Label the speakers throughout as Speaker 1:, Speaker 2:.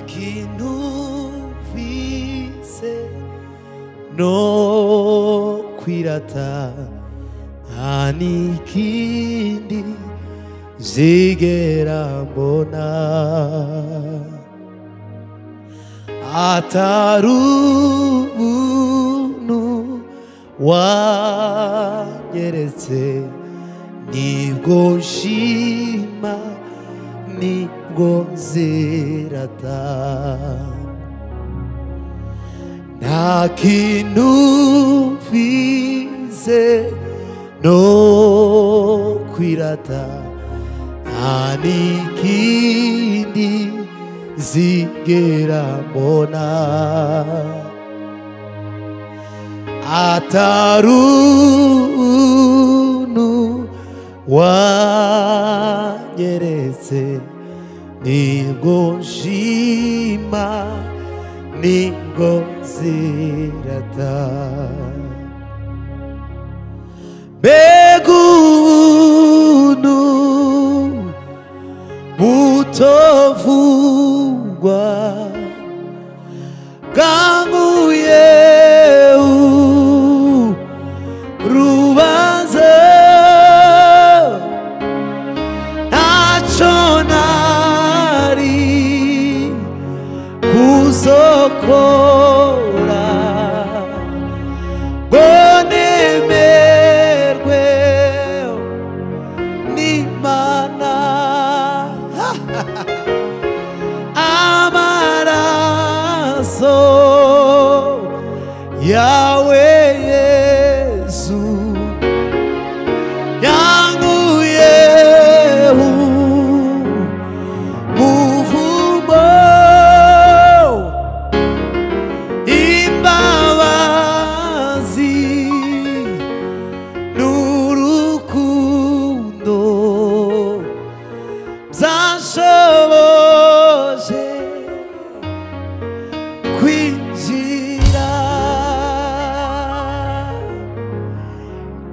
Speaker 1: que numvise no kwirata nta n'ikindi zigera mbona atari ubuntu wanyeretse nibwo nshima nibwo zirata nta kintu mfize no kwirata nta n'ikindi zigera mbona atarunu wanyeretse nibwo nshima nibwo zirata mbega ubuntu butovugwa bwanguye urubanza ntacyo nari kuzokora ngo nemerwe n'imana amaraso yawe yesu yanguye umuvumo imbabazi n'urukundo byashoboje kwinjira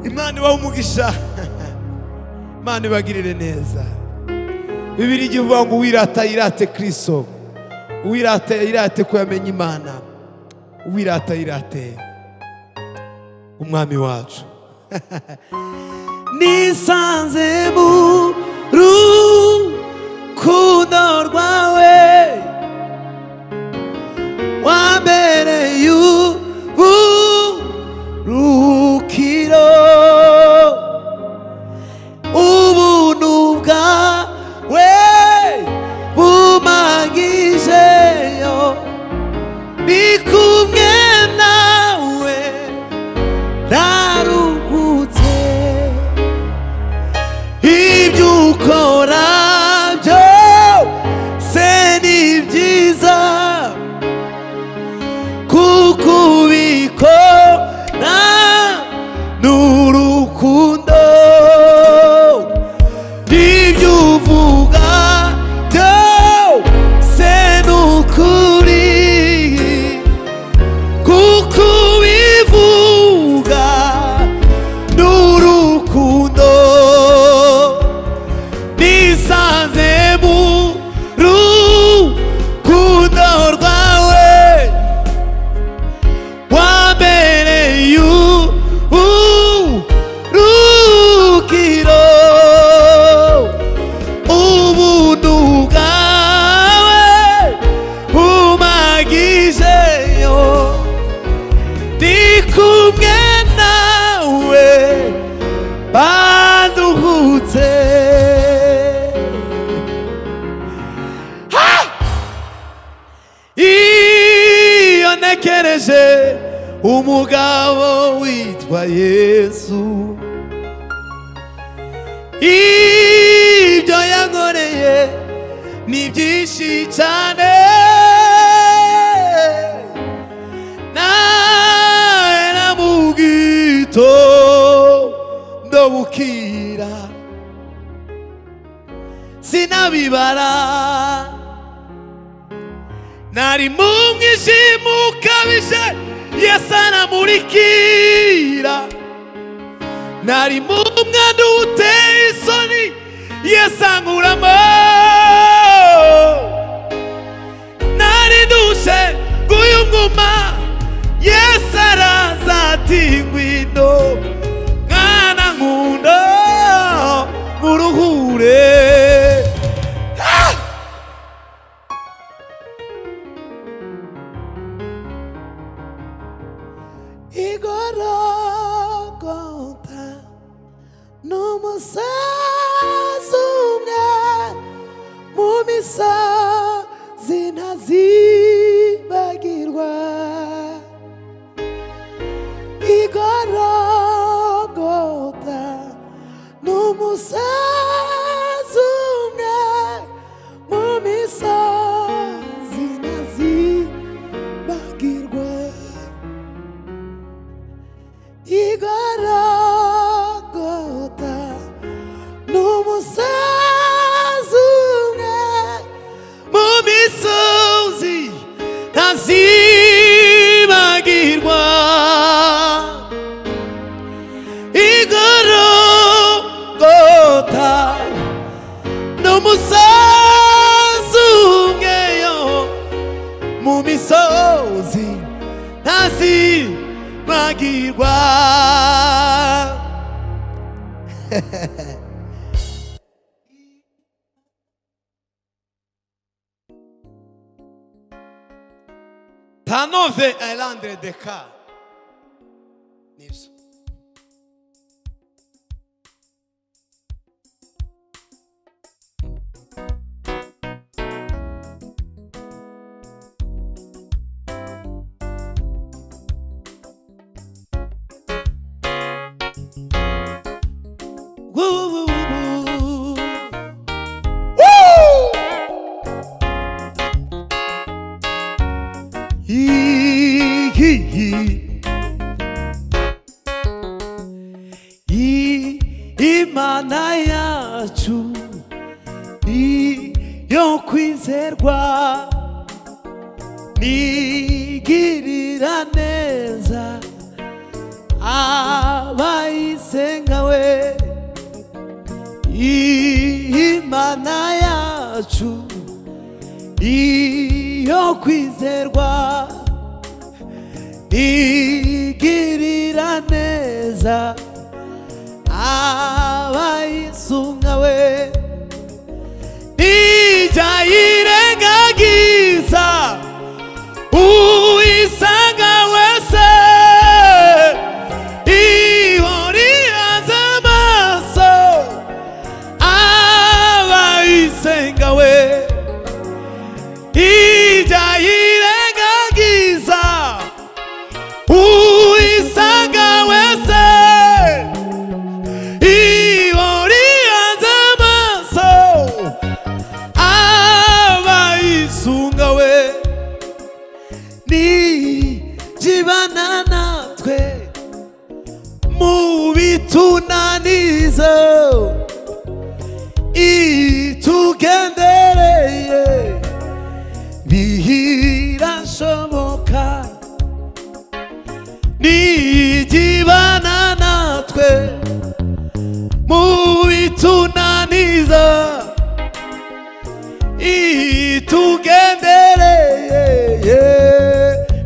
Speaker 1: imana ibaha umugisha imana ibagirire neza bibiri igihe uvuga ngo uwirata yirate kirisito uwirata yirate ko yamenya imana uwirata yirate umwami wacu nisanze mu rukundo rwawe wambereye uburukiro ubuntu bwawe bumagijeyo ni kumwe nawe ndaruhutse ibyo ukora byose ni byiza kuko ubikora ni urukundo n'ibyo uvuga byose ni ukuri kuko ubivuga ni urukundo nisanze mu rukundo rwawe wambereye urukiro ubuntu bwawe bumagijeyo ndi kumwe nawe banduhutse iyo ntekereje umugabo witwa yesu ibyo yankoreye ni byinshi cyane nawe na mu gitondo bukira sinabibara nari mu mwijima ukabije yesu anamurikira nari mu mwanda uteye isoni yesu ankuramo nguma yesu araza ati ngwino mwana nkunda muruhure Ah! igorogota n'umusaza umwe mu misozi ntazibagirwa igorogota n'umusaza umwe mu misozi ntazibagirwa igorogota n'umusaza umwe mu misozi ntazibagirwa igorogota n'umusaza umwe yo mu misozi ntazibagirwa tanove ayirandire deka nibyo Woo, woo, woo, woo. Yee, yee, yee. Yee, Imana yacu ni yo kwizerwa nigirira neza abayisenga we imana yacu iyo kwizerwa igirira neza abayisunga we ijya yirengagiza uyisanga wese ihoriyaze amaso abayisenga we ijya yirengagiza uyisanga wese ihoriyanze amaso abayisunga we nijibana natwe mu bitunanizo itugendereye bihirashoboka nigibana natwe mu bitunaniza itugendereye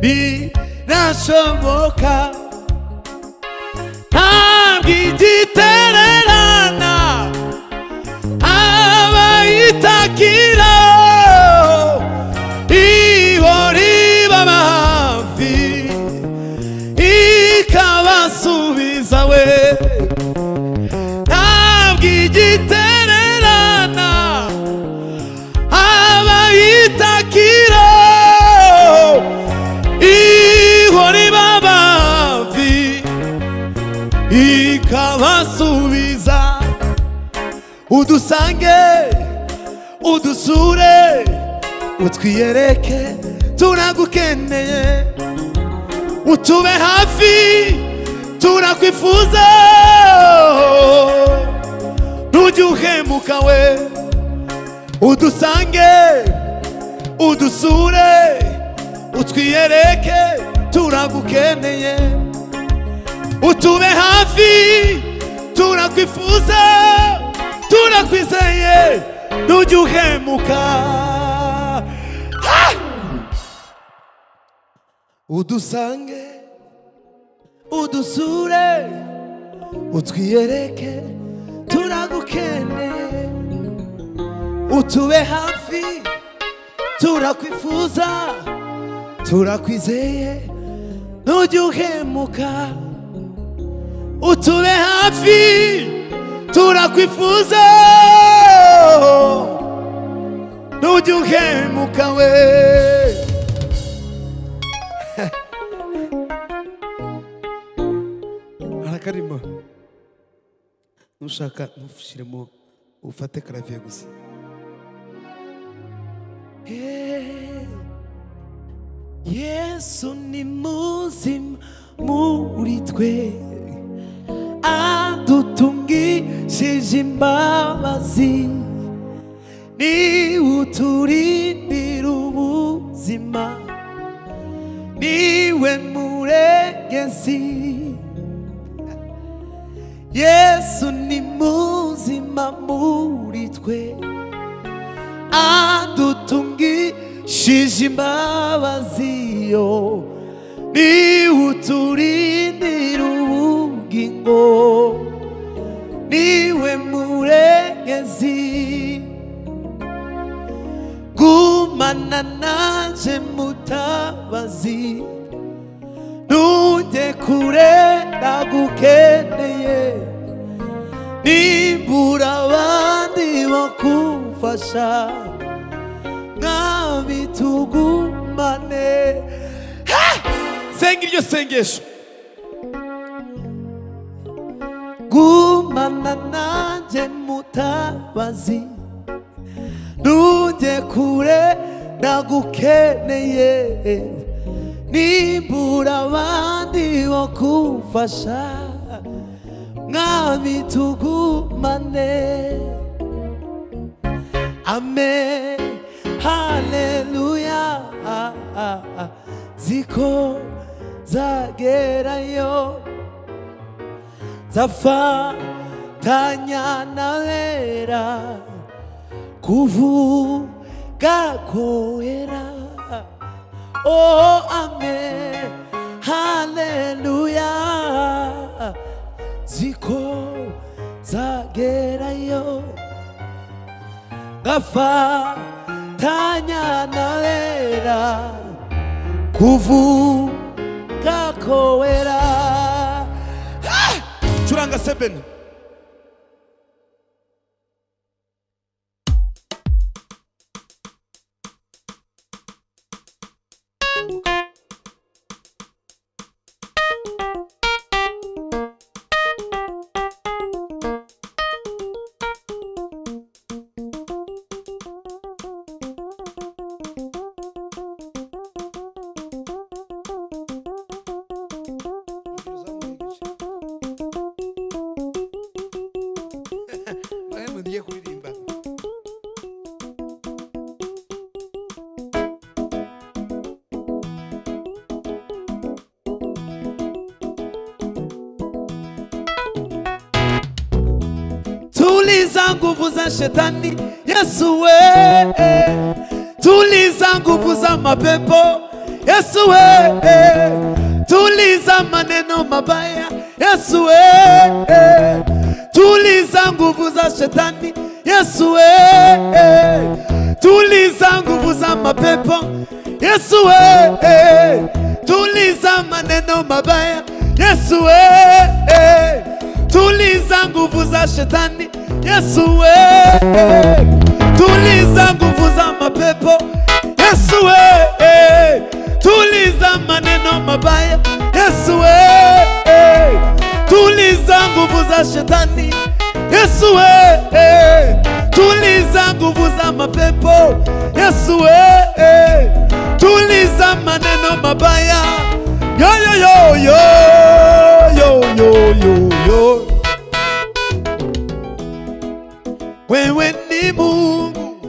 Speaker 1: birashoboka ntabwo igitererana abayitakira ihori b'amavi ikabasubiza we ntabwo igitererana abayitakira ihori b'amavi ikabasubiza udusange udusure utwiyereke turagukeneye utube hafi turakwifuza ntujye uhemuka we udusange udusure utwiyereke turagukeneye utube hafi turakwifuza turakwizeye ntujye uhemuka Ah! udusange udusure utwiyereke turagukene utube hafi turakwifuza turakwizeye ntujye uhemuka utube hafi turakwifuza ntujye uhemuka we harakarimo nushaka ntushyiremo ufate karaviye gusa Hey, Yesu ni muzima muri twe adutungishije imbabazi ni uturindira ubuzima niwe muregezi Yesu ni muzima muri twe adutungishije imbabazi yo ni uturindira ubugingo niwe murengezi gumana naje mutabazi ntujye kure ndagukeneye nimbura abandi bakufasha mwami tugumane senga iryo sengesho gumana nanjye mutabazi ntujye kure ndagukeneye nimbura abandi bo kumfasha mwami tugumane amen haleluya ziko zagerayo zafatanya na wera kuvuga kwera oh amen haleluya ziko zagerayo gafatanya na wera kuvuga ko wera Ah! curanga sebeni Diamond ugiye kuririmba tuliza nguvu za shetani yesu we tuliza nguvu za mapepo yesu we tuliza maneno mabaya yesu we tuliza nguvu za shetani yesu we tuliza nguvu za mapepo yesu we tuliza maneno mabaya yesu we tuliza nguvu za shetani yesu we tuliza nguvu za mapepo yesu we tuliza maneno mabaya yesu we tuliza nguvu za shetani yesu we tuliza nguvu za mapepo yesu we tuliza maneno mabaya yoyoyoyo yoyoyoyo wewe ni mungu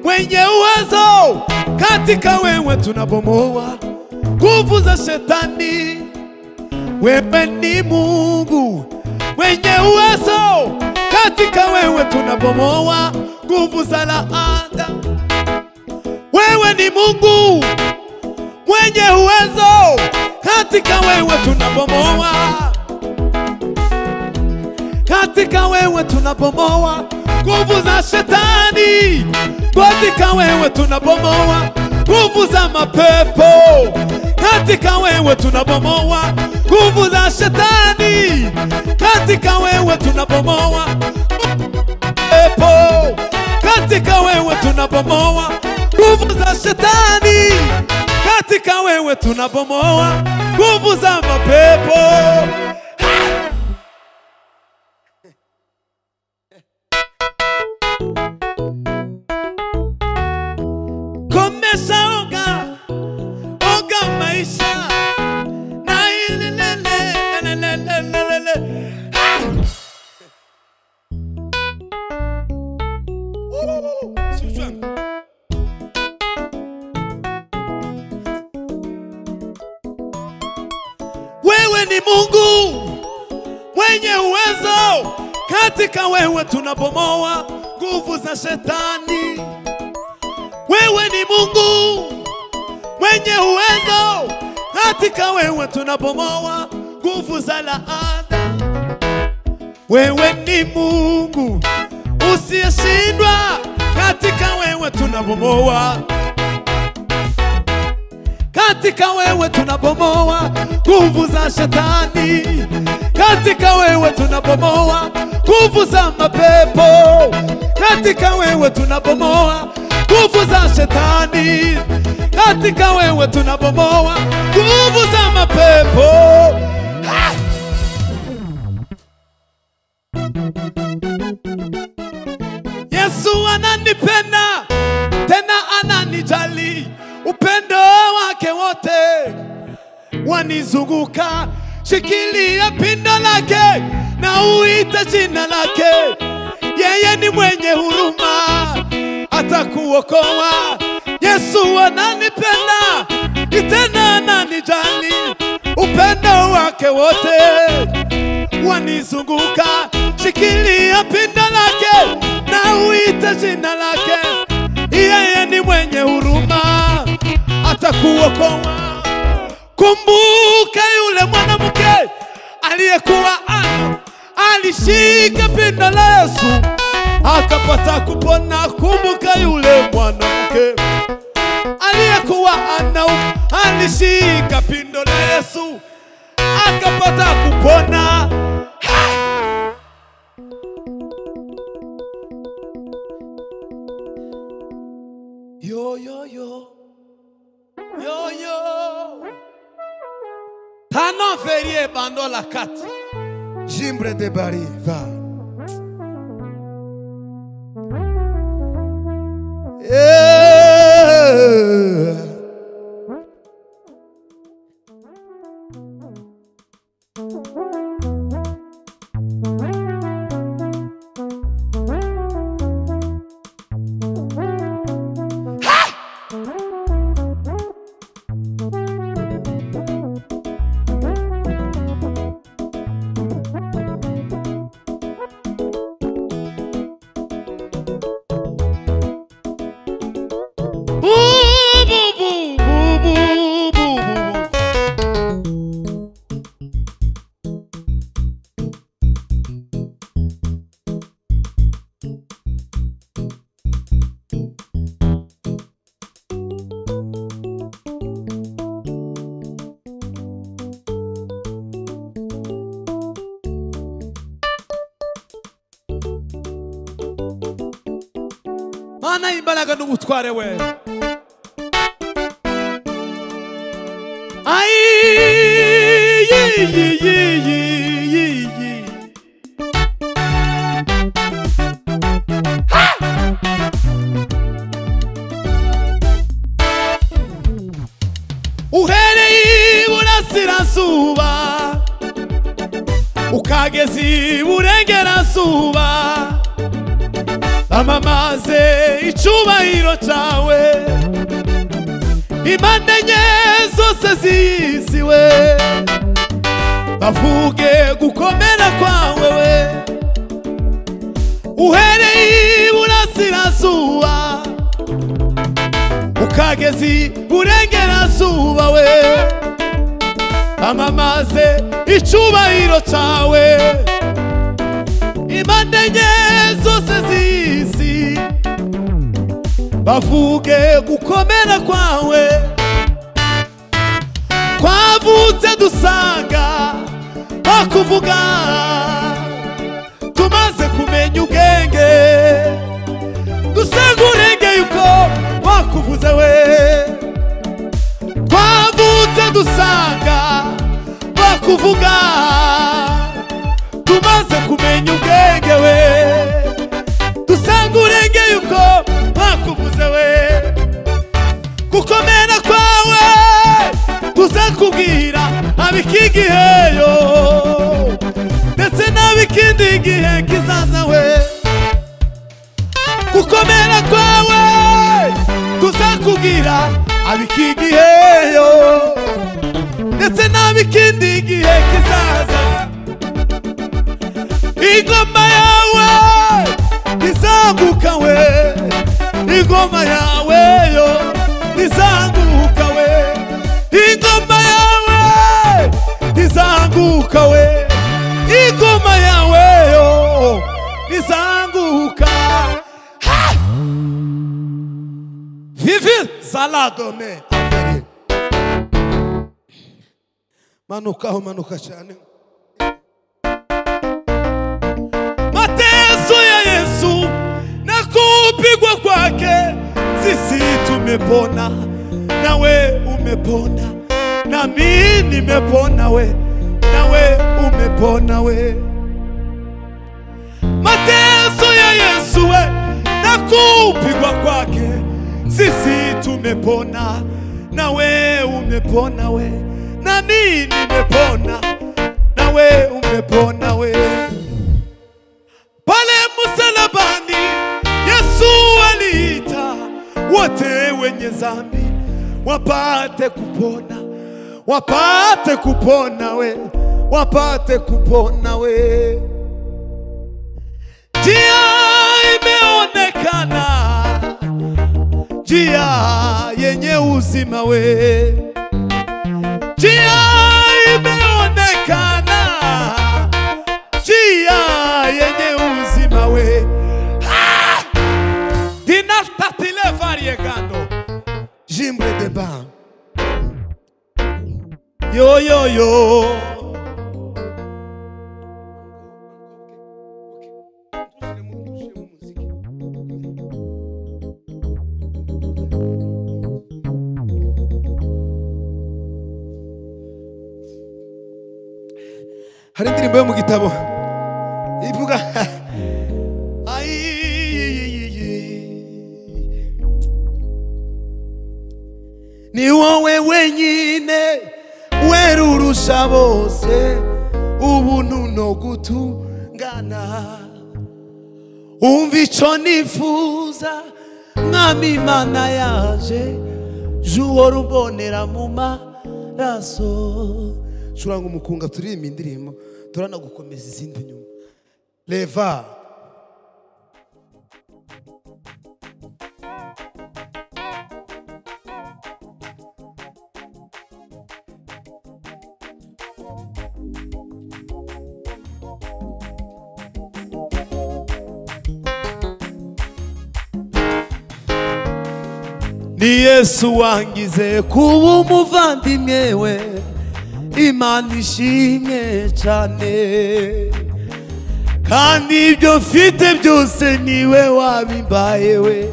Speaker 1: mwenye uwezo katika wewe tunabomoa nguvu za shetani wewe ni mungu mwenye uwezo katika wewe tunabomoa nguvu za laana wewe ni mungu mwenye uwezo Katika wewe tunabomoa, katika wewe tunabomoa nguvu za shetani. Katika wewe tunabomoa nguvu za mapepo. Katika wewe tunabomoa nguvu za shetani. Katika wewe tunabomoa pepo. Katika wewe tunabomoa nguvu za shetani. Katika wewe tunabomoa nguvu za mapepo. Komesha oga, oga maisha na ile lele, lele, lele, lele, lele. Ah! Sijui. Wewe ni Mungu mwenye uwezo. Katika wewe tunabomoa nguvu za shetani. Wewe ni Mungu mwenye uwezo. Katika wewe tunabomoa nguvu za laana. Wewe ni Mungu usiyeshindwa. Katika wewe tunabomoa katika wewe tunabomoa nguvu za shetani, katika wewe tunabomoa nguvu za mapepo, katika wewe tunabomoa nguvu za shetani, katika wewe tunabomoa nguvu za mapepo. Ha! Yesu ananipenda tena ananijali, upendo wake wote wanizunguka. Shikilia pindo lake na uite jina lake, yeye ni mwenye huruma, atakuokoa. Yesu ananipenda tena ananijali, upendo wake wote wanizunguka, shikilia pindo lake na uite jina lake, yeye ni mwenye huruma, atakuokoa. Kumbuka yule mwanamke aliyekuwa ana alishika pindo la Yesu akapata kupona. Kumbuka yule mwanamke aliyekuwa ana alishika pindo la Yesu akapata kupona. Yo, yo, yo. Yo, yo. Tano ferie bando la kati. Jimbre de bari va. Yeah. Boo, boo, boo, boo, boo, boo, boo. mana imbaraga n'ubutware we Ai, yi, yi, yi, yi, yi, yi. Ha! uhereye iburasirazuba ukageza iburengerazuba bamamaze icubahiro cyawe impande enye zose ziyiziwe bavuge gukomera kwawe we uhereye iburasirazuba ukageza iburengerazuba we twamamaze icyubahiro cyawe impande enye zose z'isi bavuge gukomera kwawe twavutse dusanga bakuvuga tumaze kumenya ubwenge dusanga urengeye uko bakuvuze we twavutse dusanga bakuvuga tumaze kumenya ubwenge we dusanga urengeye uko bakuvuze we gukomera kwawe tuzakubwira ab'iki gihe yo ndetse n'ab'ikindi gihe kizaza we gukomera kwawe tuzakubwira ab'iki gihe yo ndetse n'ab'ikindi gihe kizaza ingoma yawe ntizanguka we ingoma yawe yo ntizanguka we ingoma yawe ntizanguka we ingoma yawe yo ntizanguka Ha! vivi zaladome Amen. manukaho manuka cyane mateso ya Yesu na kupigwa kwake sisi tumepona, nawe umepona, nami nimepona we, nawe umepona we. Mateso ya Yesu we na kupigwa kwake sisi tumepona, nawe umepona we, nami nimepona, nawe umepona we pale msalabani Yesu aliita wote wenye dhambi wapate kupona, wapate kupona we, wapate kupona we. Njia imeonekana, njia yenye uzima we, njia imeonekana njia yenye uzima we Ah! dinatatile varie gando jimbre de ban yoyoyo hari indirimbo yo mu gitabo ivuga ni wowe wenyine werurusha bose ubuntu no gutungana umva icyo nifuza mwami imana yaje juhora umbonera mu maraso curanga umukunga turirimba indirimbo turanagukomeza izindi nyuma Leva. ni yesu wangize kuba umuvandimwe we imana ishimye cyane kandi ibyo mfite byose niwe wabimbaye we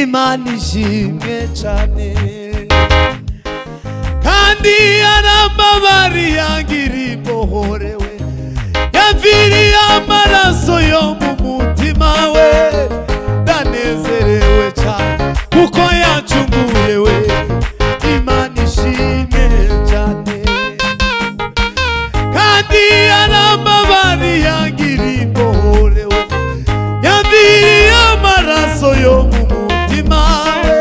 Speaker 1: imana ishimwe cyane kandi arambabari yangira imbohore we yaviriye amaraso yo mu mutima we ndanezerewe cyane kuko yacunguye we imana ishimwe cyane kandi arambabari yagira imbohore we yaviriye amaraso yo mu mutima we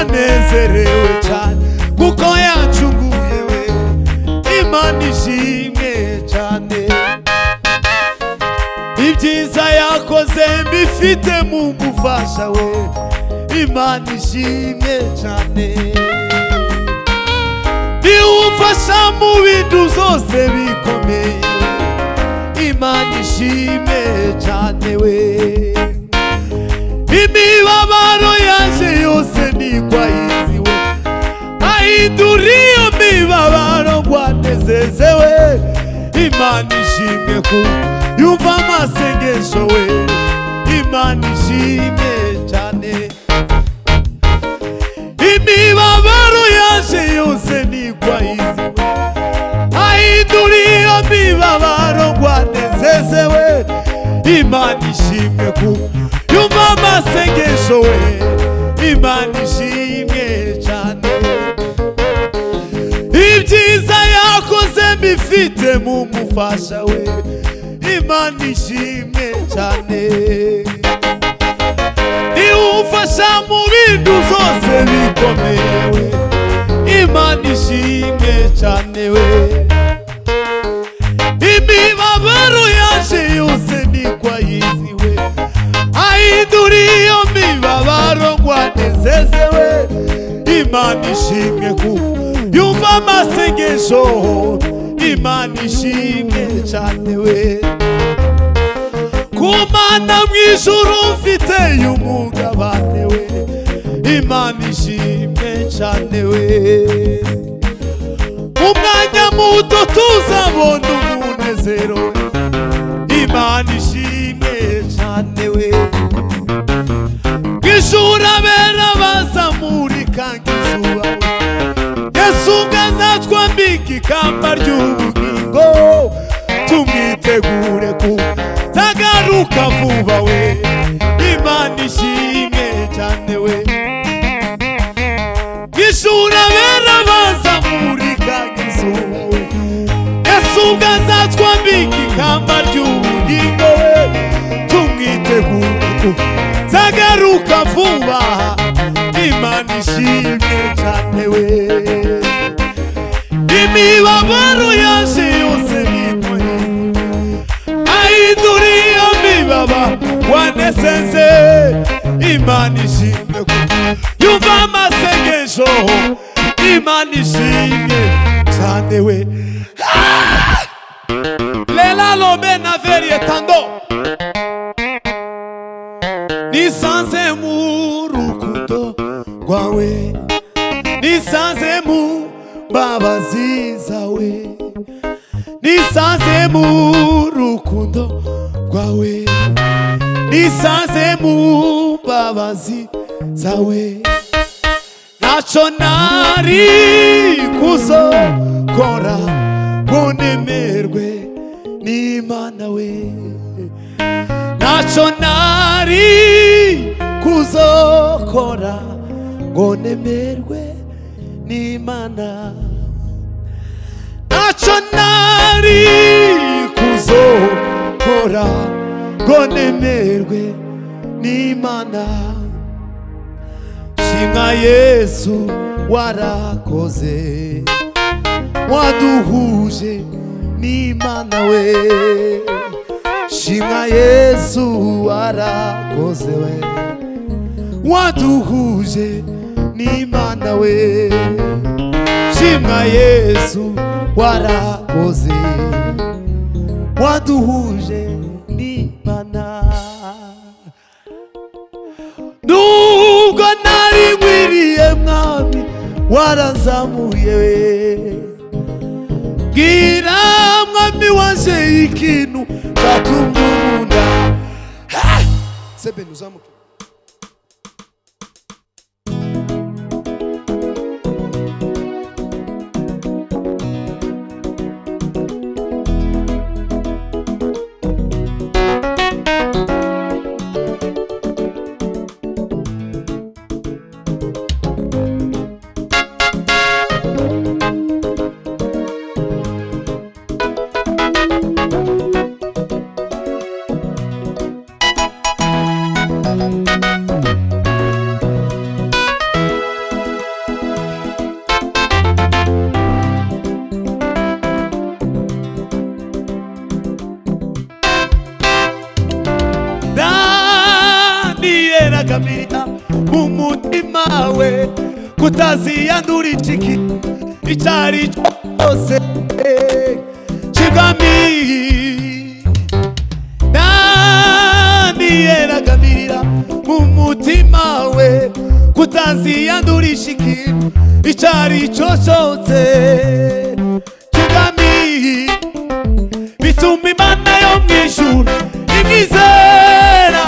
Speaker 1: anezerewe cyane kuko yacunguye we imana ishimwe cyane ibyiza yakoze mbifite mu gufasha we imana ishimwe cyane niwumva ubafasha mu bintu zose bikomeye imana ishime cyane we imibabaro yaje yose ntigwayiziwe ahindura iyo mibabaro ngwanezezewe imana ishimwe ku yumva amasengesho we imana ishimwe cyane imibabaro yaje yose ntigwayiziwe ahindura iyo mibabaro ngwanezezewe imana ishimwe ku yumva amasengesho we imana ishimwe cyane ibyiza yakoze mbifite mu mufasha we imana ishimwe cyane iwufasha mu bintu zose bikomewe imana ishimwe cyane we imibabaro yaje yose niko yiziwe ahindura iyo mibabaro ngo anezezewe imana ishimwe ku yumva amasengesho imana ishimwe cyane we ku mana mu ijuru mfite umugabane we imana ishimwe cyane we mu mwanya muto tuzabona umunezero we imana ishimwe cyane we mu ijuru abera bazamurika nk'izuba we yesu ubwanatwambika ikamba ry'ubugingo tumwitegure ku tagaruka vuba we imana ishimwe cyane we ishuri abera bazamurika nk'izuba we yesu ubwanatwambika ikamba ry'ubugingo we tumwitegure ku tagaruka vuba imana ishimwe cyane we imibabaro yaje yose nikoye ahindura iyo mibaba wanesenze imana ishimwe ku yumva amasengesho imana ishimwe cyane we Ah! lela lobe na verie tando nisanze mu rukundo rwawe nisanze mu mbabazi zawe nisanze mu rukundo rwawe nisanze mu mbabazi zawe ntacyo nari kuzokora ngo nemerwe n'imana we ntacyo nari kuzokora ngo nemerwe n'imana ntacyo nari kuzokora ngo nemerwe n'imana shimwa yesu warakoze waduhuje n'imana we shimwa yesu warakoze we waduhuje n'imana we shimwa yesu warakoze waduhuje n'imana nubwo nari nkwiriye mwami warazamuye we bwira mwami waje ikintu cyatumye umunda Ah! sebeni uzamuke daniyeragamira mu mutima we kutaziyandura iciki icyo ari cyo cyose kigamiye naniyeragamira mu mutima we kutaziyandurisha ikintu icyo ari cyo cyose kigamiye bituma imana yo mu ijuru imwizera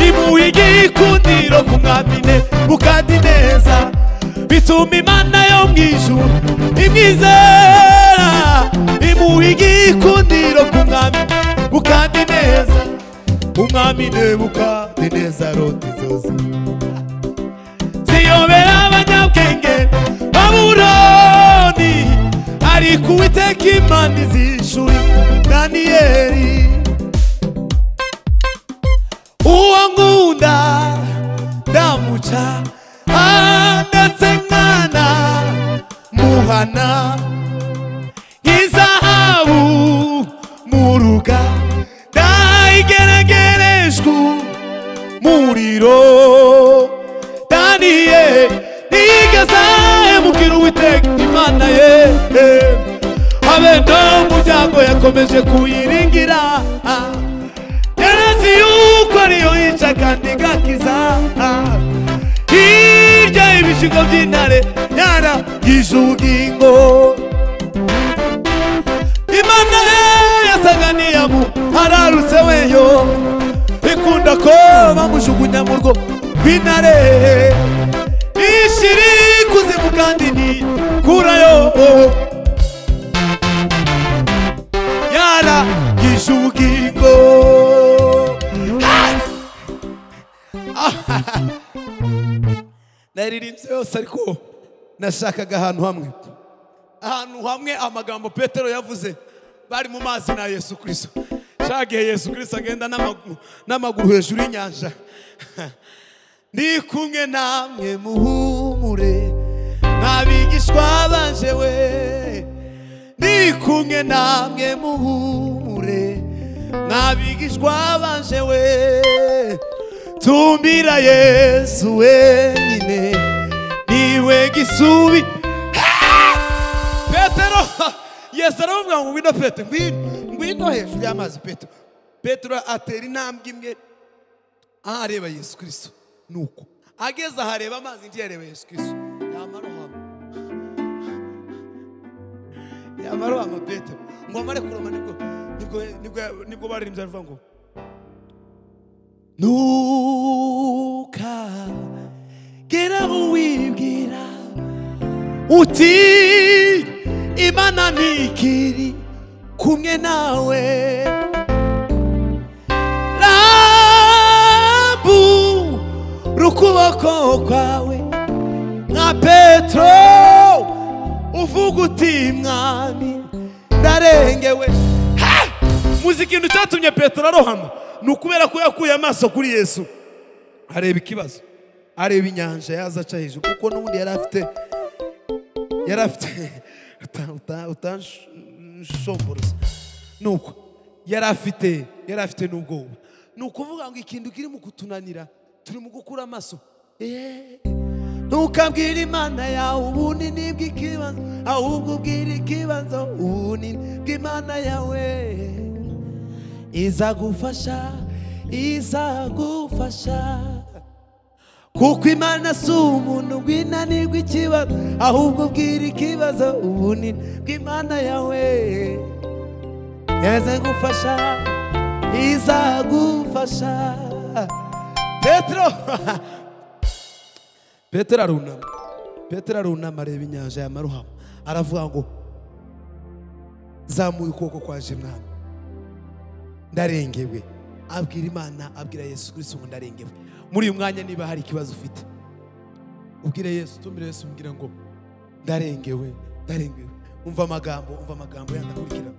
Speaker 1: imuha igikundiro ku mwamine mukandi neza bituma imana yo mu ijuru imwizera imuha igikundiro ku mwamine mukandi neza umwamine mukandi neza arota inzozi ziyobera abanyabwenge baburoni ariko uwiteka imana izishuri daniyeli uwo nkunda ndamuca ah, ndetse nkana muhana nk'izahabu muruga ndayigeregerejwe umuriro daniyeli ntigazahemukiru uwiteka imana ye habe no muryango yakomeje kuyiringira ah. yarazi yuko ariyo yica kandi igakiza hirya y'ibishingo by'intare yarangije ubugingo imana ye yasaga n'iyamu hararutse weyo ikunda ko bamujugunya mu rwo rw'intare ishiri kuzimu kandi ntikurayo yarangije ubugingo naririmbye yose ariko nashakaga ahantu hamwe ahantu hamwe amagambo petero yavuze bari mu mazi na yesu kirisito shagiye yesu kirisito agenda n'amaguru n'amaguru hejuru y'inyanja ndi kumwe namwe muhumure nk'abigishwa baje we ndi kumwe namwe muhumure nk'abigishwa baje we tumbira yesu wenyine niwe gisubi petero yesu aravuga ngo ngwino petero ngwino ngwino hejuru y'amazi petero petero atera intambwe imwe aho areba yesu kirisito ni uko ageze aho areba amazi indi yareba yesu kirisito yamara uhamwe yamara uhamwe petero ngo amare kuroma nibwo nibwo nibwo nibwo baririmbye aravuga ngo ntukagera wibwira uti imana ntikiri kumwe nawe rabu rukuboko kwawe nka petero uvuga uti mwami ndarengewe Ha! muzi ikintu cyatumye petero arohama ni ukubera ko yakuye amaso kuri yesu areba ikibazo areba inyanja yaza aca hejuru kuko n'ubundi yari afite yari afite utanshomboroza ni uko yari afite yari afite n'ubwoba ni ukuvuga ngo ikintu kirimo kutunanira turi mu gukura amaso Eh, ntukabwire imana yawe ubunini bw'ikibazo ahubwo ubwire ikibazo ubunini bw'imana yawe izagufasha izagufasha kuko imana si umuntu rw'inanirwa ikibazo ahubwo ubwira ikibazo ubunini bw'imana yawe yazagufasha izagufasha petero petero arunama petero arunama areba inyanja ya maruhama aravuga ngo zamuye ukuboko kwaje mwami ndarengewe abwira imana abwira yesu kuri ngo ndarengewe muri uyu mwanya niba hari ikibazo ufite ubwire yesu tumire yesu umubwire ngo ndarengewe ndarengewe umva amagambo umva amagambo yandakurikira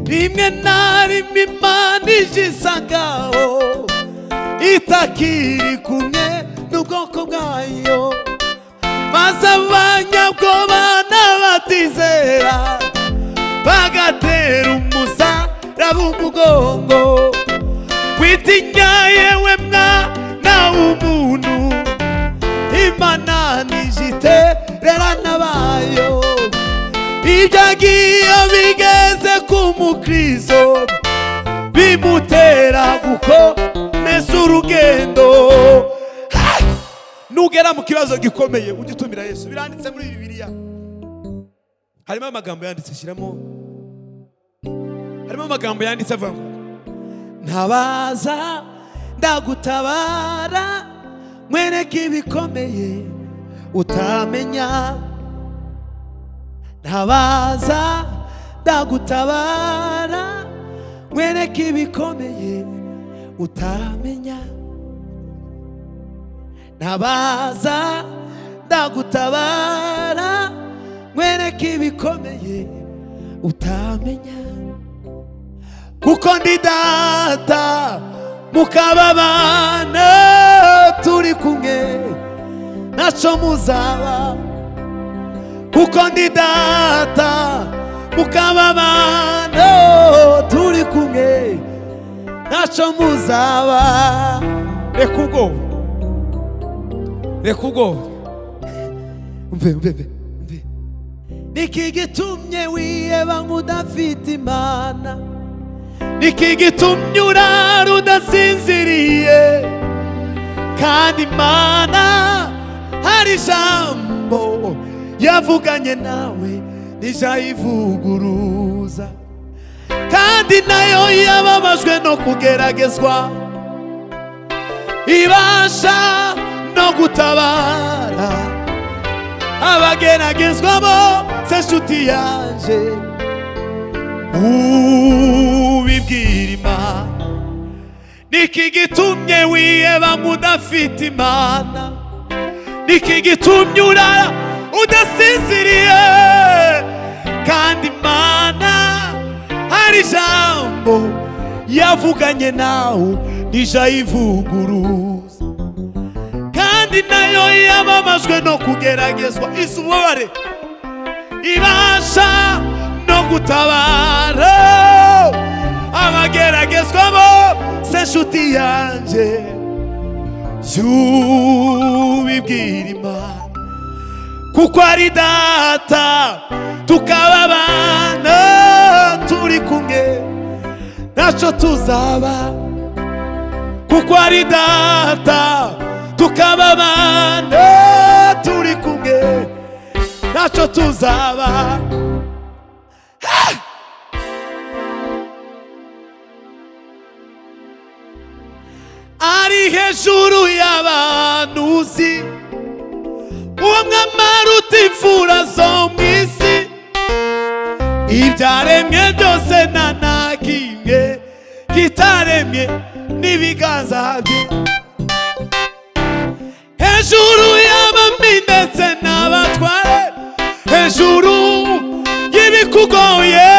Speaker 1: rimwe na rimwe imana ije isagaho itakiri kumwe n'ubwoko bwayo maze abanyabwoba n'abatizera bagatera umusa raba umugongo witinya yewe mwana w'umuntu imana nijite rera nabayo ibyo agiye bigeze ku mukristo bimutera gukomeza urugendo Hai! nugera mu kibazo gikomeye ujye utumira yesu biranditse muri bibiliya harimo amagambo yanditse shyiramo harimo amagambo yanditse avuga ngo ntabaza ndagutabara mwereke ibikomeye utamenya ntabaza ndagutabara mwereke ibikomeye utamenya ntabaza ndagutabara mwereke ibikomeye utamenya kuko ndi data mukababana turi kumwe ntaco muzaba kuko ndi data mukababana turi kumwe ntaco muzaba reka ubwoba reka ubwoba mve mve mve mve niki gitumye wiheba nk'udafite imana niki gitumye urara udasinziriye kandi imana hari ijambo yavuganye nawe ntijayivuguruza kandi nayo yababajwe no kugeragezwa ibasha no gutabara abageragezwamo se nshuti yaje ubibwira imana niki gitumye wiheba nk'udafite imana niki gitumye urara udasinziriye kandi imana hari ijambo yavuganye nawe ntijayivuguruza kandi nayo yababajwe no kugeragezwa izi ububabare ibasha no gutabara abageragezwamo se nshuti yanjye yubibwira imana kuko ari data tukaba abana turi kumwe ntacyo tuzaba kuko ari data tukaba abana turi kumwe ntacyo tuzaba Ah! ari hejuru y'abantu uzi uwo mwamara utifura zo mu isi ibyaremwe byose nta na kimwe kitaremye n'ibiganza bye hejuru y'abami ndetse n'abatware hejuru y'ibikugoye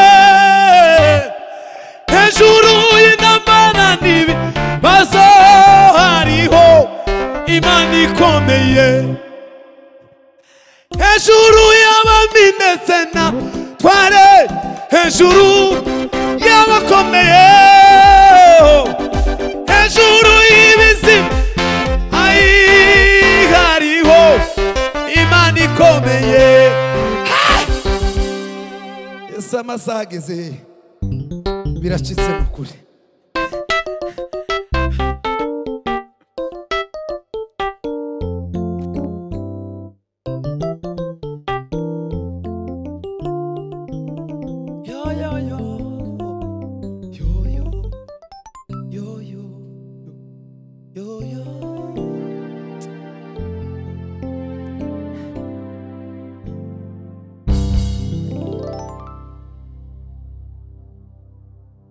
Speaker 1: hejuru y'intambara n'ibibazo hariho imana ikomeye hejuru y'abami ndetse n'abatware hejuru y'abakomeye hejuru y'ibizima ayi hariho imana ikomeye Hai! ese amasaha ageze hehe? biracitse ni ukuri Yo, yo, yo. Yo, yo. Yo, yo. Yo, yo.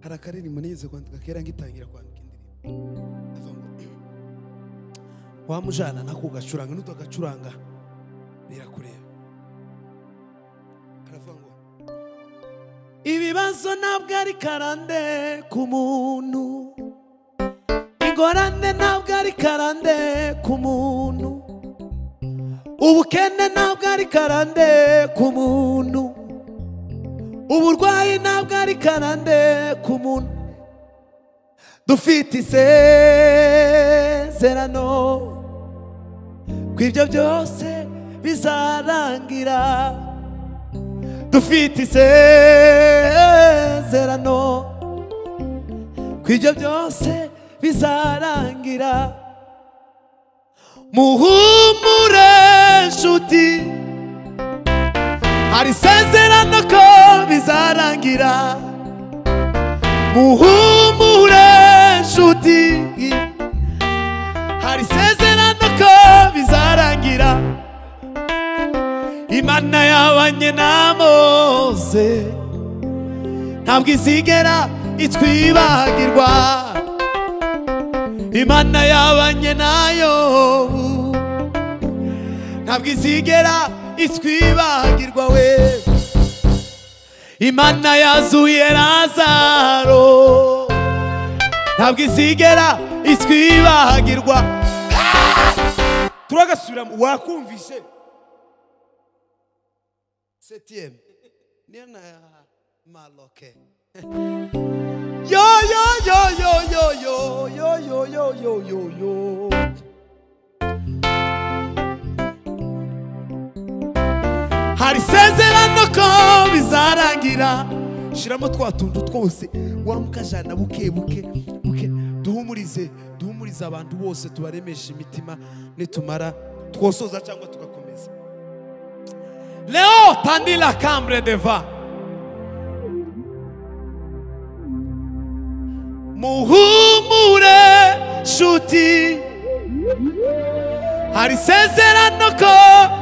Speaker 1: hari akaririmbo nigeze kwandika kera ngitangira kwandika indirimbo avuga ngo wamujana nakugacuranga nutagacuranga birakureba aravuga ngo ibibazo ntabwo ari karande ku muntu ingorane ntabwo ari karande ku muntu ubukene ntabwo ari karande ku muntu uburwayi ntabwo ari karande ku muntu dufite isezerano ko ibyo byose bizarangira dufite isezerano ko ibyo byose bizarangira muhumure nshuti hari isezerano ko bizarangira muhumure nshuti hari isezerano ko bizarangira imana yabanye na mose ntabwo izigera itwibagirwa imana yabanye nayo ntabwo izigera itwibagirwa we imana yazuye razaro ntabwo izigera itwibagirwa turagasubiramo wakumvise septième niyo na maloke yo yo yo yo yo yo yo yo yo yo yo yo hari isezerano ko bizarangira shyiramo twa tuntu twose wa mukajana buke buke buke duhumurize duhumurize abantu bose tubaremeshe imitima nitumara twosoza cyangwa tugakomeza leo tandila kambre deva muhumure nshuti hari isezerano ko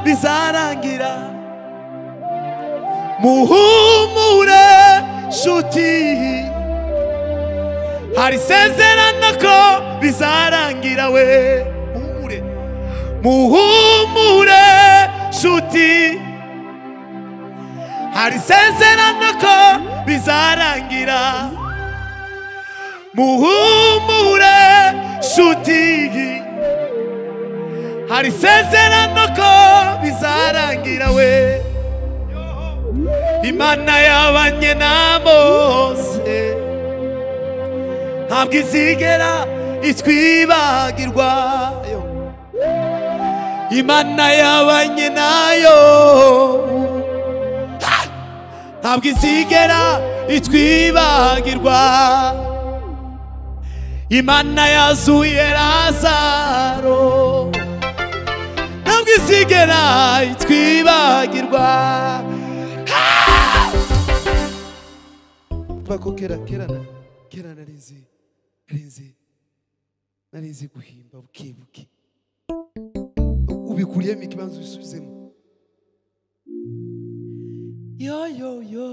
Speaker 1: bizarangira muhumure nshuti hari isezerano ko bizarangira we muhumure muhumure nshuti hari isezerano ko bizarangira muhumure nshuti hari isezerano ko bizarangira we imana yabanye na bose ntabwo izigera itwibagirwa yo. imana yabanye nayo Ha! ntabwo izigera itwibagirwa imana yazuye razaro ntabwo izigera itwibagirwa bako kera kera na kera nari nzi nari nzi nari nzi guhimba buke buke ubikuriyemo ikibanza ubisubizemo yo yo yo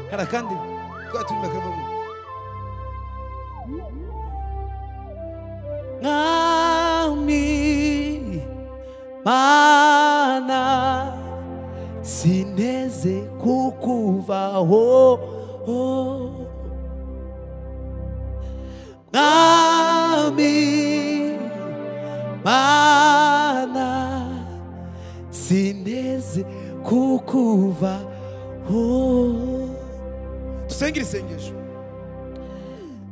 Speaker 1: kara kandi twatumye akavamo mwami mana sineze kukuvaho mwami mana sineze kukuvaho dusengere isengesho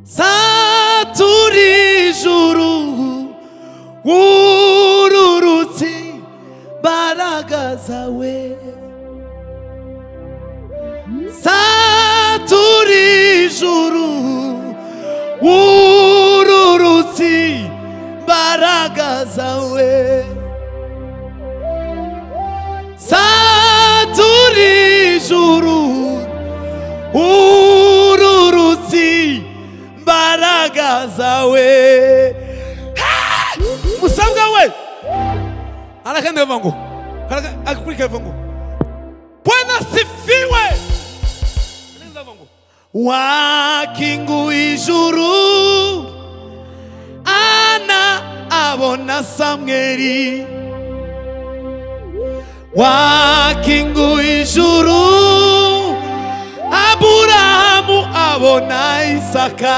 Speaker 1: saturi juru ururutsi mbaraga zawe saturi juru ururutsi mbaraga zawe saturi juru ururutsi mbaraga zawe Ha! musabwa we arakandi ava ngo Haraka- akakurikira ava ngo bwana sifiwe Anaenda ava ngo wakingu ijuru ana abona samweri wakingu ijuru aburahamu abona isaka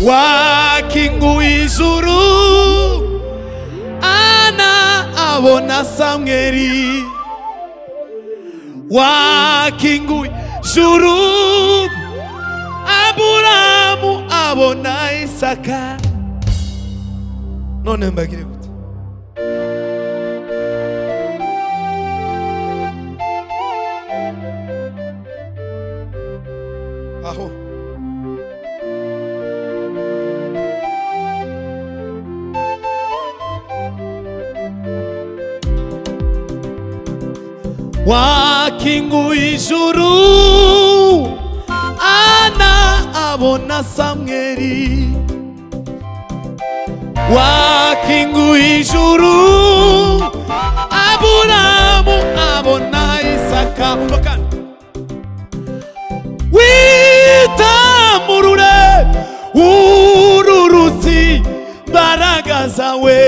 Speaker 1: wakingu w'ijuru ana abona samweri wakingu w'ijuru aburamu abona isaka none mbagire gute aho wakingu ijuru ana abona samweri wakingu ijuru aburamu abona isaka umva kandi witamurure uru rutsi mbaraga zawe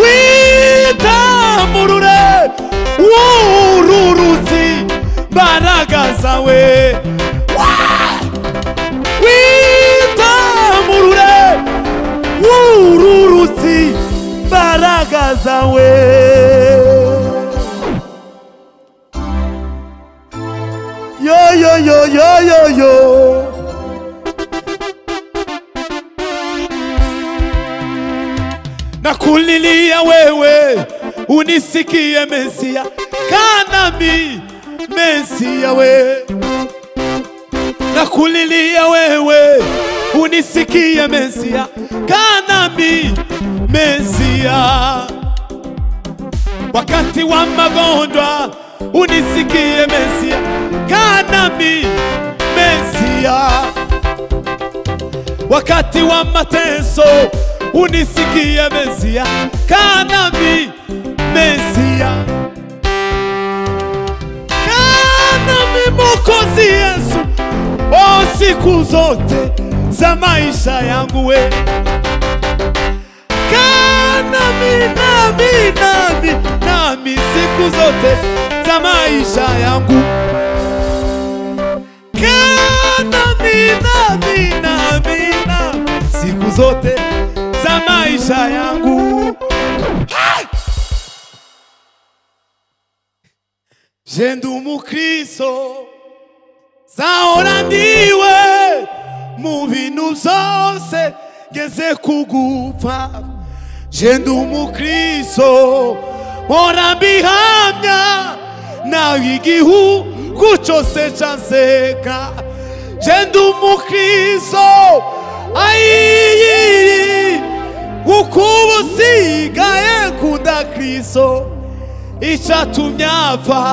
Speaker 1: witamurure uru rutsi mbaraga zawe Wa- witamurure uru rutsi mbaraga zawe Yo yo yo yo yo yo. Nakulilia wewe unisikie Mesia, kanami Mesia we. Nakulilia wewe unisikie Mesia, kanami Mesia wakati wa magonjwa unisikie Mesia, kanami Mesia, wakati wa mateso unisikie Mesia, kanami Mesia, kanami Mwokozi Yesu, o siku zote za maisha yangu wewe nami nami nami nami siku zote za maisha yangu Kaa nami nami nami nami siku zote za maisha yangu Hai! je ndi umukristo zahora ndiwe mu bintu byose ngeze kugupfa je ndi umukristo mpora mbihamya nawe igihugu cyose cyanseka je ndi umukristo ayiyiri kuko ubu sigaye kunda kristo icyatumye apfa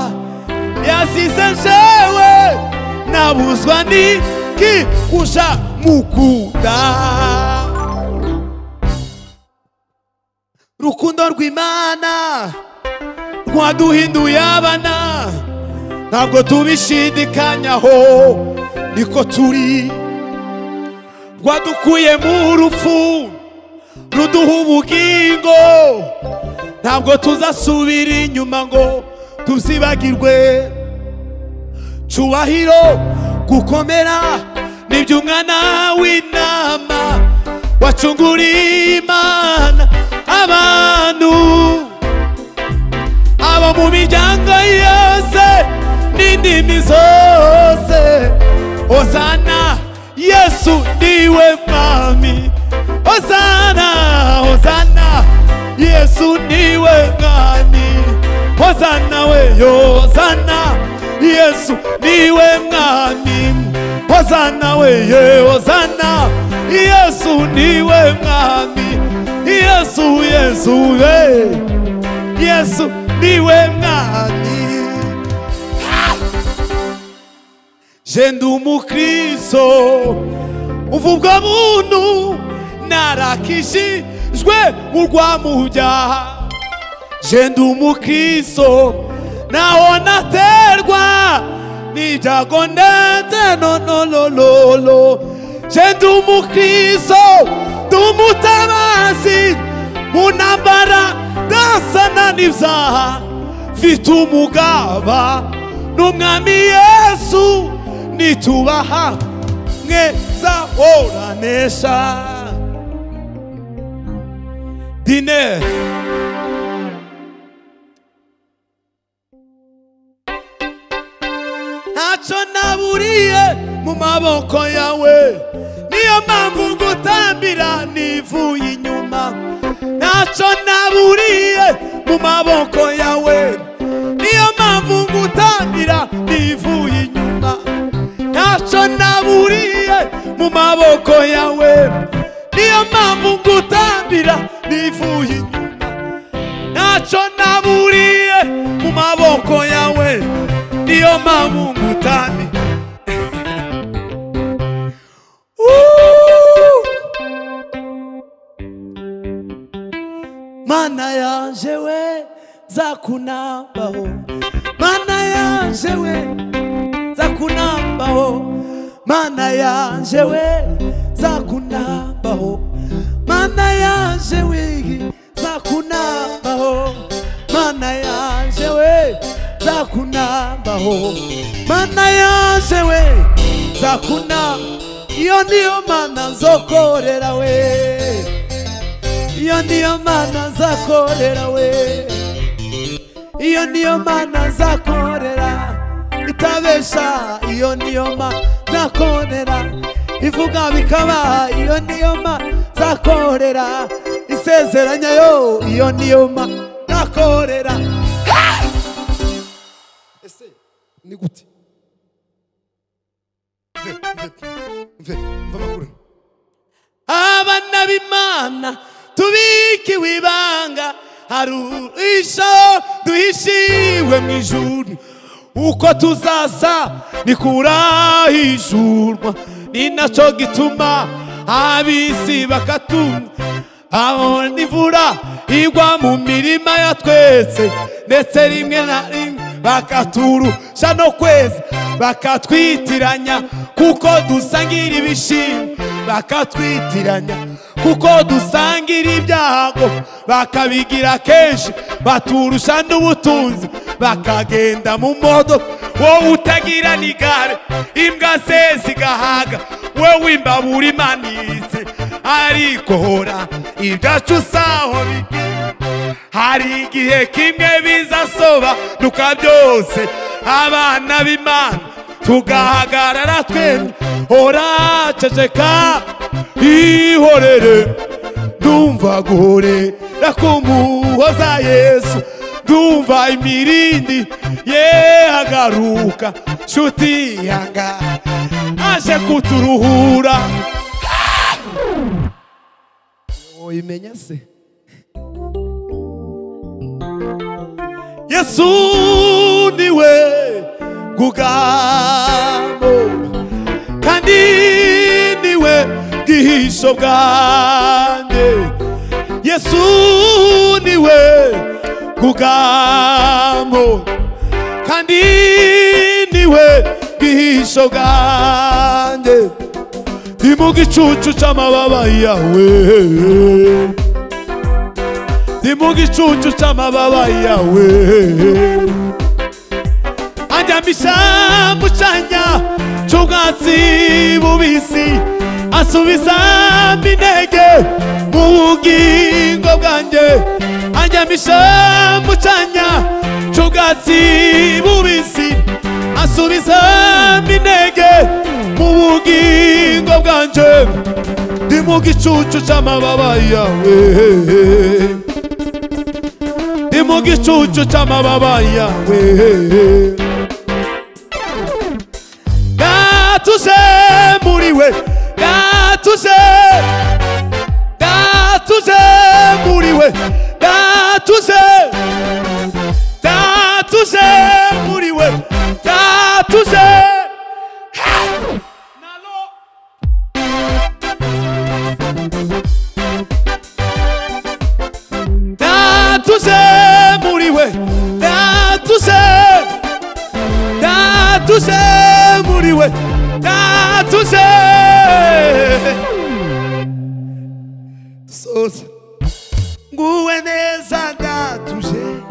Speaker 1: yasize jewe nabuzwa niki kuja mukunda rukundo rw'imana rwaduhinduye abana ntabwo tubishidikanyaho niko turi rwadukuye mu rupfu ruduha ubugingo ntabwo tuzasubira inyuma ngo tuzibagirwe cyubahiro gukomera nibyo umwana w'inama wacunguriye imana abantu abo mu miryango yose n'indimi zose ozana yesu niwe mwami ozana ozana yesu niwe mwami ozana weyo ozana yesu niwe mwami Hozana weye Hozana Yesu niwe mwami Yesu Yesu we Yesu niwe mwami Ah! Je ndi umukristo umva ubwo buntu narakishijwe mu rwamubyaha je ndi umukristo naho naterwa n'ibyago ndetse nonolololo je ndi umukristo ndi umutabazi mu ntambara ndasana n'ibyaha mfite umugaba n'umwami yesu nitubaha mweza woranesha dine ntacyo naburiye mu maboko yawe niyo mpamvu ngutambira nivuye inyuma ntacyo naburiye mu maboko yawe niyo mpamvu ngutambira nivuye inyuma ntacyo naburiye mu maboko yawe niyo mpamvu ngutambira nivuye inyuma ntacyo naburiye mu maboko yawe niyo mpamvu ngutambira mana yanje we nzakunambaho mana yanje we nzakunambaho mana yanje we nzakunambaho mana yanje we nzakunambaho mana yanje we nzakunambaho mana yanje we nzakuna iyo niyo mana nzokorera we iyo niyo mana nzakorera we iyo niyo mana nzakorera itabesha iyo niyo mana nzakorera ivuga bikaba iyo niyo mana nzakorera isezeranya yo iyo niyo mana nzakorera Ha! ese ni gute mve mve mve mva makuru abana b'imana tubikiwe ibanga hari uruhisho duhishiwe mu ijuru uko tuzaza ni kurahishurwa ni nacyo gituma ab'isi bakatumva aho n'imvura igwa mu mirima ya twese ndetse rimwe na rimwe bakaturusha no kweza bakatwitiranya kuko dusangira ibishimbo bakatwitiranya kuko dusangira ibyago bakabigira kenshi baturusha n'ubutunzi bakagenda mu modoka wowe utagira n'igare imbwa ze zigahaga wowe imbabura imanitse ariko hora ibyacu saho bigira hari igihe kimwe bizasobanuka byose abana b'imana tugahagarara twemye hora ceceka ihorere ndumva guhorera kumuhoza yesu ndumva imirindi yehagaruka nshuti yanga aje kuturuhura uyimenya se yesu niwe bwugamo kandi niwe bwihisho bwanjye yesu niwe bwugamo kandi niwe bwihisho bwanjye ndi mu gicucu cy'amababa yawe ndi mu gicucu cy'amababa yawe anjyamisha mu cyanya cy'ubwatsi bubisi asubiza intege mu bugingo bwanjye anjyamisha mu cyanya cy'ubwatsi bubisi asubiza intege mu bugingo bwanjye ndi mu gicucu cy'amababa yawe ndi mu gicucu cy'amababa yawe gatuje muri we gatuje gatuje muri we gatuje gatuje muri we gatuje Nalo Datuze muri we Datuze Datuze muri we Datuze Dusoza Nguwe neza ndatuje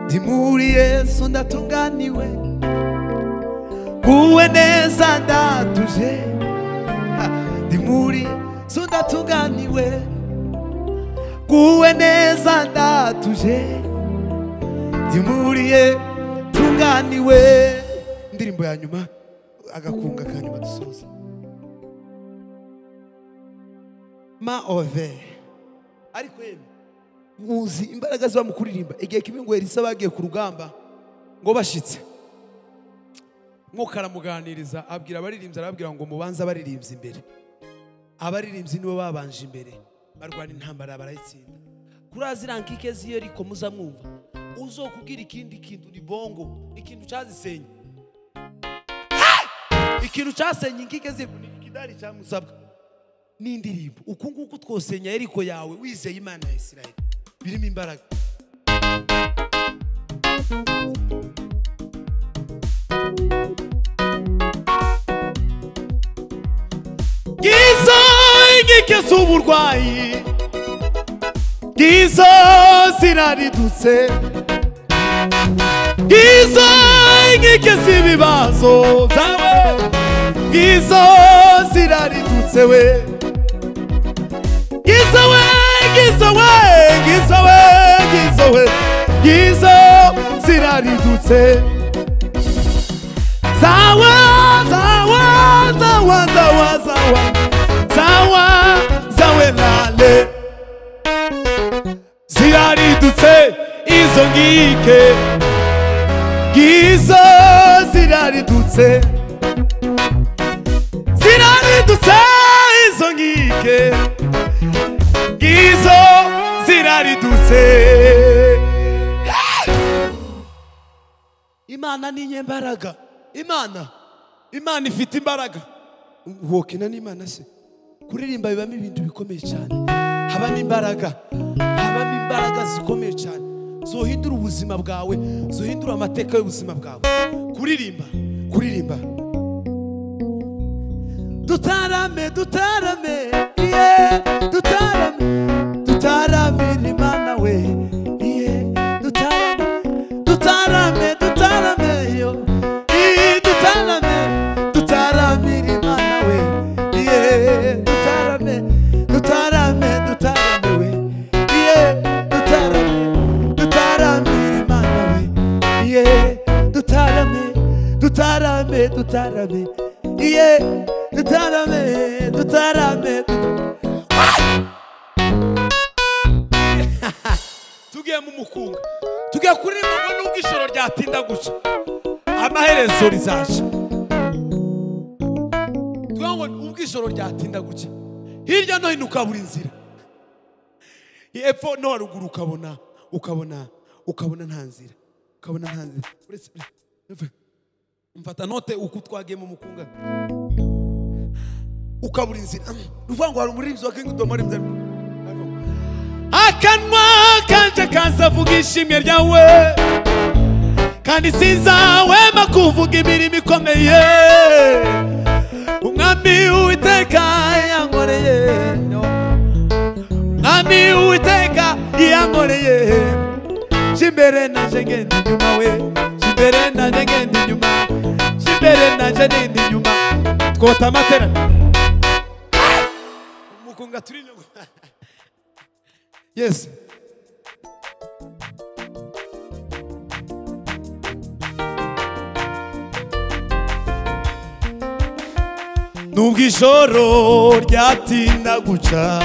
Speaker 1: Ndi muri Yesu ndatunganiwe Nguwe neza ndatuje muri so ndatunganiwe kuwe neza ndatuje ndi muriye tunganiwe indirimbo ya nyuma agakunga ka nyuma dusoza ma ove ariko yemwe uzi imbaraga ziba mu kuririmba igihe kimwe ngo elisa bagiye ku rugamba ngo bashitse mwuka aramuganiriza abwira abaririmbyi arababwira ngo mubanze abaririmbyi imbere abaririmbyi nibo babanje imbere barwana intambara barayitsinda kuri aziriya nkike z'iyeriko muzamwumva uzokubwira ikindi kintu ni bongo ikintu cyazisenya ikintu cyasenye inkike z'iyeriko ni ikidari cya musabwa n'indirimbo uku nguku twosenya yeriko yawe wizeye imana ya isirayeli birimo imbaraga ngizo inkike z'uburwayi ngizo ziraridutse ngizo inkike z'ibibazo byawe ngizo ziraridutse we ngizo we ngizo we ngizo we ngizo we ngizo ziraridutse zawa zawa zawa zawa zawa zawa zawe lale ziraridutse izo ngike ngizo ziraridutse ziraridutse izo ngike ngizo ziraridutse imana ni inyembaraga imana imana ifite imbaraga wokina n'imana se kuririmba bibamo ibintu bikomeye cyane habamo imbaraga habamo imbaraga zikomeye cyane zohindura ubuzima bwawe zohindura amateka y'ubuzima bwawe kuririmba kuririmba dutarame dutarame yeah, dutarame dutaramira imana we yeah, dutarame dutarame dutarame yo yeah, dutarame dutaramira imana we yeah, dutarame dutarame dutarame we yeah, dutarame dutaramira imana we yeah, dutarame dutarame dutarame yeah, dutarame dutarame tugiye mu mukunga tugiye kuririmba ngo nubwo ijoro ryatinda guca amaherezo rizaca tuvuga ngo nubwo ijoro ryatinda guca hirya no hino ukabura inzira hepfo no haruguru ukabona ukabona ukabona nta nzira ukabona nta nzira uretse mfata note uko twagiye mu mukunga ukabura inzira ni ukuvuga ngo hari umuririmbyi wa kingi domo akanwa kanje kazavuga ishimwe ryawe kandi sinzahwema kuvuga imirimo ikomeye umwami uwiteka yankoreye umwami uwiteka yankoreye jimbere naje ngenda inyuma we jimbere naje ngenda inyuma jimbere naje ngenda inyuma twota amateraniro umukunga turi inyuma Yes. Nubwo ijoro ryatinda guca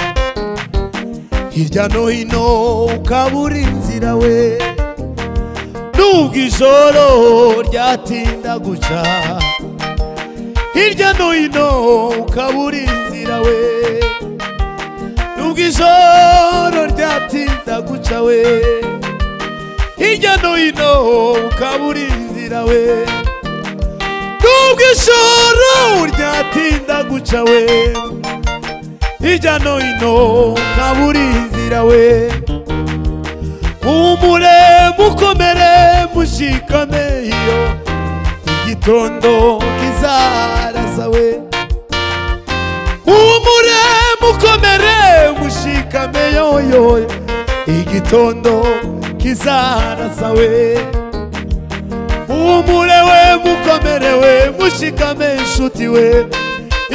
Speaker 1: hirya no hino ukabura inzira we Nubwo ijoro ryatinda guca hirya no hino ukabura inzira we nubwo ijoro ryatinda guca we hirya no hino ukabura inzira we nubwo ijoro ryatinda guca we hirya no hino ukabura inzira we humure mukomere mushikame iyo igitondo kizaraza we humure mukomere mushikame yoyo igitondo kizarasa we humure we mukomere we mushikame inshuti we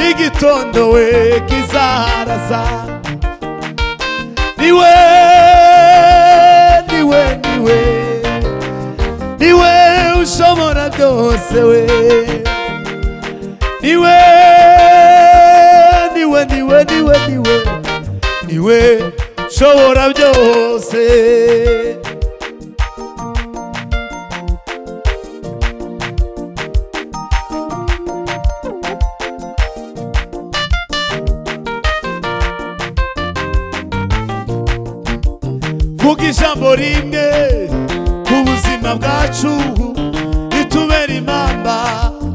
Speaker 1: igitondo we kizarasa niwe niwe niwe niwe ushobora byose we niwe niwe niwe niwe niwe niwe ushobora byose vuga ijambo rimwe ku buzima bwacu ritubere impamba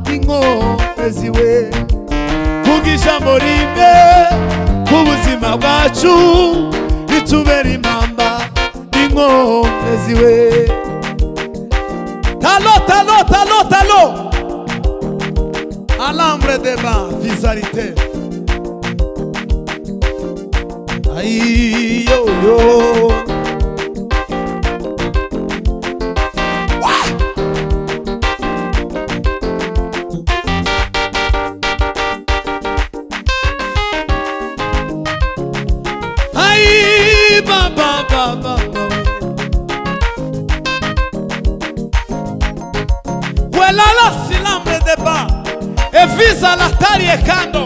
Speaker 1: y'inkomezi we vuga ijambo rimwe ku buzima bwacu ritubere impamba y'inkomezi we talo talo talo talo alambre de ba vizarite Ay, yo, yo. Ay, ba ba ba ba ba. Voilà la silambre de ba. Evisa l'atari e kando.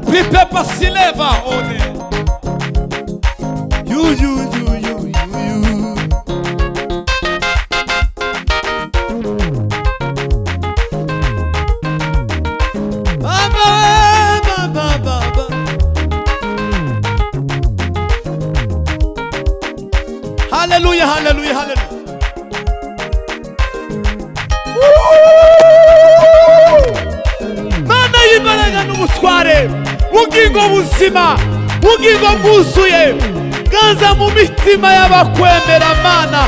Speaker 1: Pripepa sileva one. You you you you you you. Ba ba ba ba ba ba. Hallelujah, hallelujah, hallelujah. Mana y'imbaraga n'ubutware bugingo buzima bugingo bwuzuye ganza mu mitima y'abakwemera mana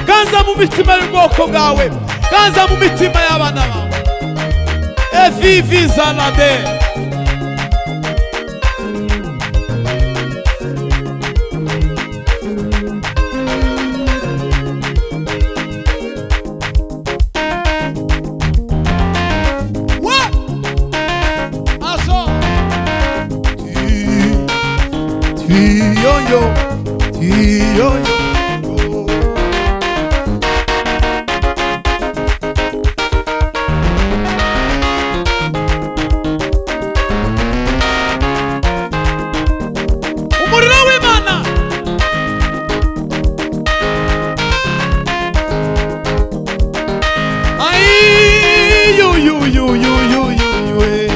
Speaker 1: ganza mu mitima y'ubwoko bwawe ganza mu mitima y'abana bawe evivi zalade wa azo Tiyoyo, tiyoyo. Umuriro w'Imana. Ay, yo, yo, yo, yo, yo, yo, yo, eh.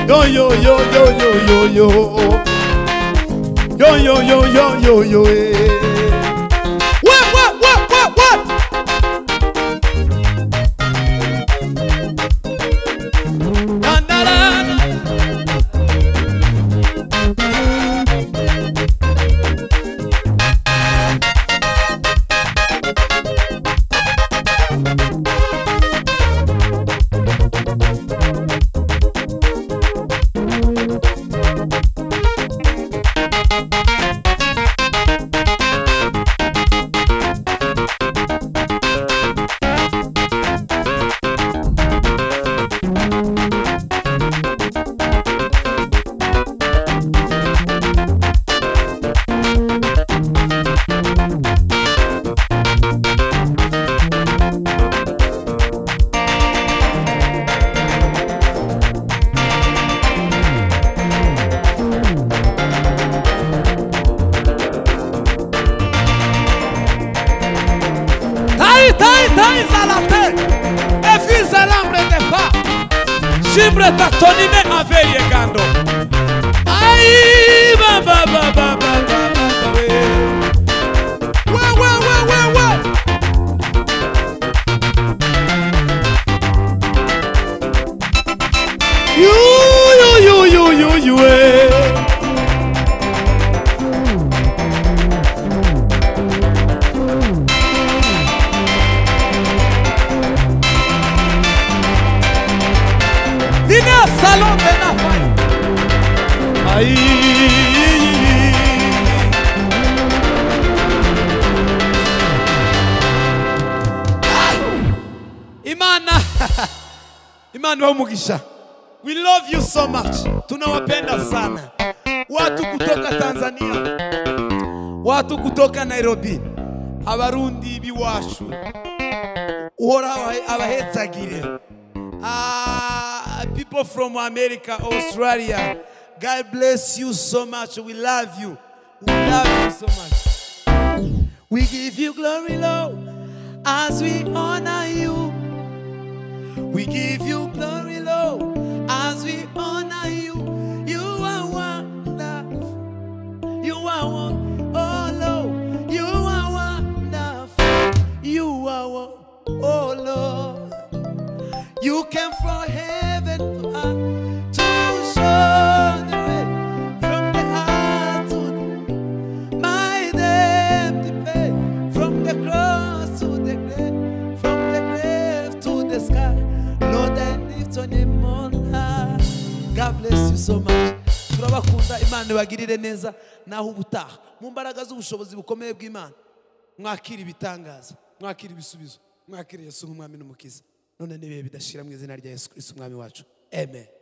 Speaker 1: Yo, yo, yo, yo, yo, yo, yo. Yo yo yo yo yo yo eh. What what what what what? Na, na, na, na. Taï, taï, taï, zalate. Efi zalambre de fa. Shimbre tatonine aveye gando. Aïe, ba ba ba ba ba ba ba ba. we. Wa wa wa wa wa. You you you you you you. eh. Dime a Salón de Nafay. Ahí. Imana. Imana umugisha. We love you so much. Tunawapenda sana. Watu kutoka Tanzania, watu kutoka Nairobi, abarundi biwashu. Uhora abahe- abahetsagire. Ah, people from America, Australia, God bless you so much. We love you. We love you so much. We give you glory, Lord, as we honor you. We give you glory, Lord, as we honor you. You are wonderful. You are one, oh Lord. You are wonderful. You are one, oh Lord. You came from heaven to earth to show the way from the heart to my empty faith from the cross to the grave, from the grave to the sky. Lord, I lift on him on high. God bless you so much. Turabakunda Imana ibagirire neza naho ubutaha mu mbaraga z'ubushobozi bukomeye bw'Imana. Mwakira ibitangaza, mwakira ibisubizo, mwakira Yesu nk'umwami n'umukiza. None n'ibihe bidashira mu izina rya Yesu Kristo umwami wacu. Amen.